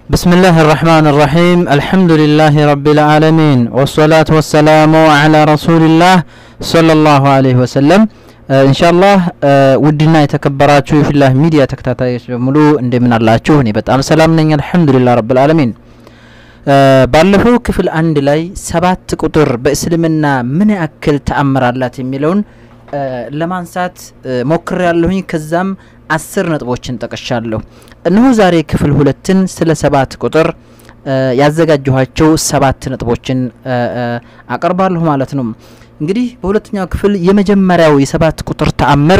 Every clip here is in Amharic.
بسم الله الرحمن الرحيم الحمد لله رب العالمين والصلاة والسلام على رسول الله صلى الله عليه وسلم إن شاء الله ውድና የተከበራችሁ የፊላህ ሚዲያ ተከታታዮች በሙሉ እንደምን አላችሁ? እኔ በጣም ሰላም ነኝ፣ አልሐምዱሊላህ ረብል ዓለሚን። ባለፈው ክፍል አንድ ላይ ሰባት ቁጥር በእስልምና ምን ያክል ተአምር አላት የሚለውን ለማንሳት ሞክር ያለሁኝ ከዛም አስር ነጥቦችን ጠቅሻለሁ። እነሆ ዛሬ ክፍል ሁለትን ስለ ሰባት ቁጥር ያዘጋጀኋቸው ሰባት ነጥቦችን አቀርባለሁ ማለት ነው። እንግዲህ በሁለተኛው ክፍል የመጀመሪያው የሰባት ቁጥር ተአምር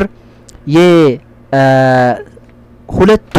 የሁለቱ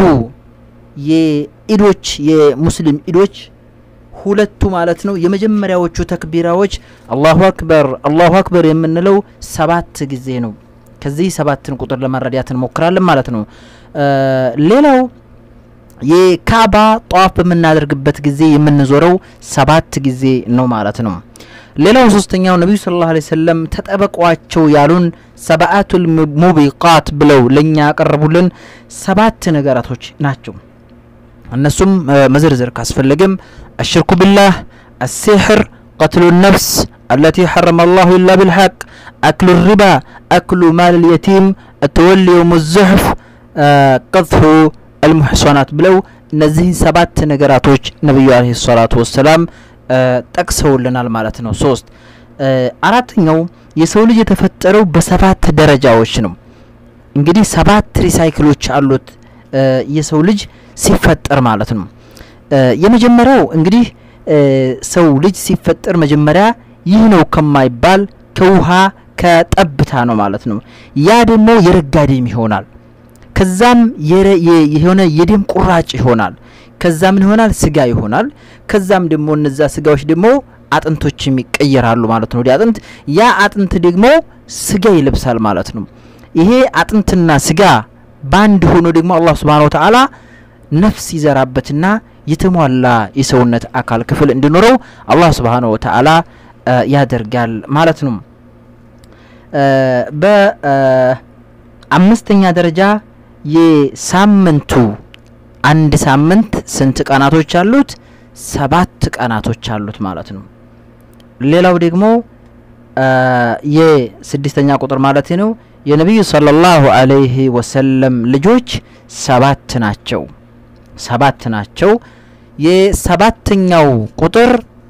የኢዶች የሙስሊም ኢዶች ሁለቱ ማለት ነው የመጀመሪያዎቹ ተክቢራዎች አላሁ አክበር አላሁ አክበር የምንለው ሰባት ጊዜ ነው። ከዚህ ሰባትን ቁጥር ለመረዳት እንሞክራለን ማለት ነው። ሌላው የካባ ጧፍ በምናደርግበት ጊዜ የምንዞረው ሰባት ጊዜ ነው ማለት ነው። ሌላው ሶስተኛው ነቢዩ ሰለላሁ ዐለይሂ ወሰለም ተጠበቋቸው ያሉን ሰብአቱል ሙቢቃት ብለው ለእኛ ያቀረቡልን ሰባት ነገራቶች ናቸው። እነሱም መዘርዘር ካስፈለግም አሽርኩ ቢላህ፣ አሲሕር፣ ቀትሉ ነፍስ አለቲ ሐረመ አላሁ ኢላ ቢልሐቅ፣ አክሉ ሪባ፣ አክሉ ማል ልየቲም፣ ተወሊ የውም ዙሕፍ፣ ቀዝፉ አልሙሕሶናት ብለው እነዚህን ሰባት ነገራቶች ነቢዩ አለይሂ ሰላቱ ወሰላም ጠቅሰውልናል ማለት ነው። ሶስት አራተኛው የሰው ልጅ የተፈጠረው በሰባት ደረጃዎች ነው። እንግዲህ ሰባት ሪሳይክሎች አሉት የሰው ልጅ ሲፈጠር ማለት ነው። የመጀመሪያው እንግዲህ ሰው ልጅ ሲፈጠር መጀመሪያ ይህ ነው ከማይባል ከውሃ ከጠብታ ነው ማለት ነው። ያ ደግሞ የረጋ ደም ይሆናል። ከዛም የሆነ የደም ቁራጭ ይሆናል። ከዛ ምን ይሆናል? ስጋ ይሆናል። ከዛም ደግሞ እነዛ ስጋዎች ደግሞ አጥንቶችም ይቀየራሉ ማለት ነው። ወደ አጥንት ያ አጥንት ደግሞ ስጋ ይለብሳል ማለት ነው። ይሄ አጥንትና ስጋ በአንድ ሆኖ ደግሞ አላህ ሱብሓነሁ ወተዓላ ነፍስ ይዘራበትና የተሟላ የሰውነት አካል ክፍል እንዲኖረው አላህ ሱብሓነሁ ወተዓላ ያደርጋል ማለት ነው። በአምስተኛ ደረጃ የሳምንቱ አንድ ሳምንት ስንት ቀናቶች አሉት? ሰባት ቀናቶች አሉት ማለት ነው። ሌላው ደግሞ የስድስተኛ ቁጥር ማለት ነው የነቢዩ ሰለላሁ ዐለይሂ ወሰለም ልጆች ሰባት ናቸው። ሰባት ናቸው። የሰባተኛው ቁጥር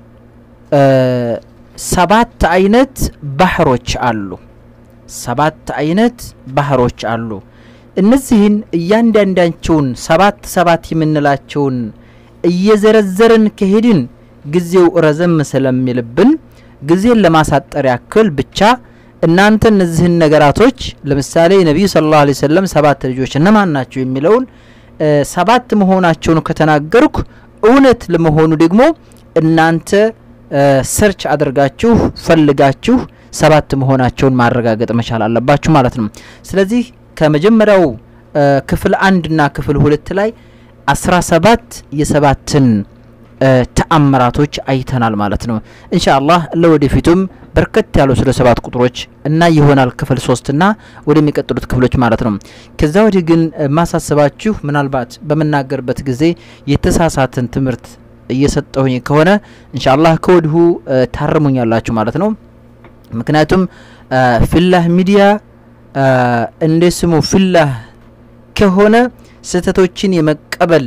ሰባት አይነት ባህሮች አሉ። ሰባት አይነት ባህሮች አሉ። እነዚህን እያንዳንዳቸውን ሰባት ሰባት የምንላቸውን እየዘረዘርን ከሄድን ጊዜው ረዘም ስለሚልብን ጊዜን ለማሳጠር ያክል ብቻ እናንተ እነዚህን ነገራቶች ለምሳሌ ነቢዩ ሰለላሁ ዐለይሂ ወሰለም ሰባት ልጆች እነማን ናቸው የሚለውን ሰባት መሆናቸውን ከተናገርኩ እውነት ለመሆኑ ደግሞ እናንተ ሰርች አድርጋችሁ ፈልጋችሁ ሰባት መሆናቸውን ማረጋገጥ መቻል አለባችሁ ማለት ነው። ስለዚህ ከመጀመሪያው ክፍል አንድና ክፍል ሁለት ላይ አስራ ሰባት የሰባትን ተአምራቶች አይተናል ማለት ነው። ኢንሻአላህ ለወደፊቱም በርከት ያሉ ስለ ሰባት ቁጥሮች እና ይሆናል ክፍል ሶስትና ወደሚቀጥሉት ክፍሎች ማለት ነው። ከዛ ወዲህ ግን ማሳሰባችሁ ምናልባት በምናገርበት ጊዜ የተሳሳትን ትምህርት እየሰጠሁኝ ከሆነ ኢንሻአላህ ከወዲሁ ታርሙኛላችሁ ማለት ነው። ምክንያቱም ፊላህ ሚዲያ እንደ ስሙ ፊላህ ከሆነ ስህተቶችን የመቀበል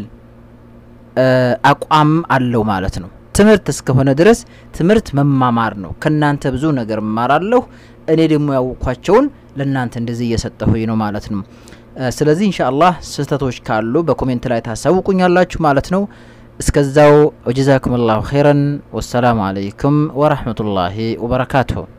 አቋም አለው ማለት ነው። ትምህርት እስከሆነ ድረስ ትምህርት መማማር ነው። ከናንተ ብዙ ነገር እማራለሁ። እኔ ደግሞ ያወቅኳቸውን ለእናንተ እንደዚህ እየሰጠሁኝ ነው ማለት ነው። ስለዚህ ኢንሻአላህ ስህተቶች ካሉ በኮሜንት ላይ ታሳውቁኛላችሁ ማለት ነው። እስከዛው ወጀዛኩም ላሁ ኸይረን ወሰላሙ አለይኩም ወረህመቱላሂ ወበረካቱሁ።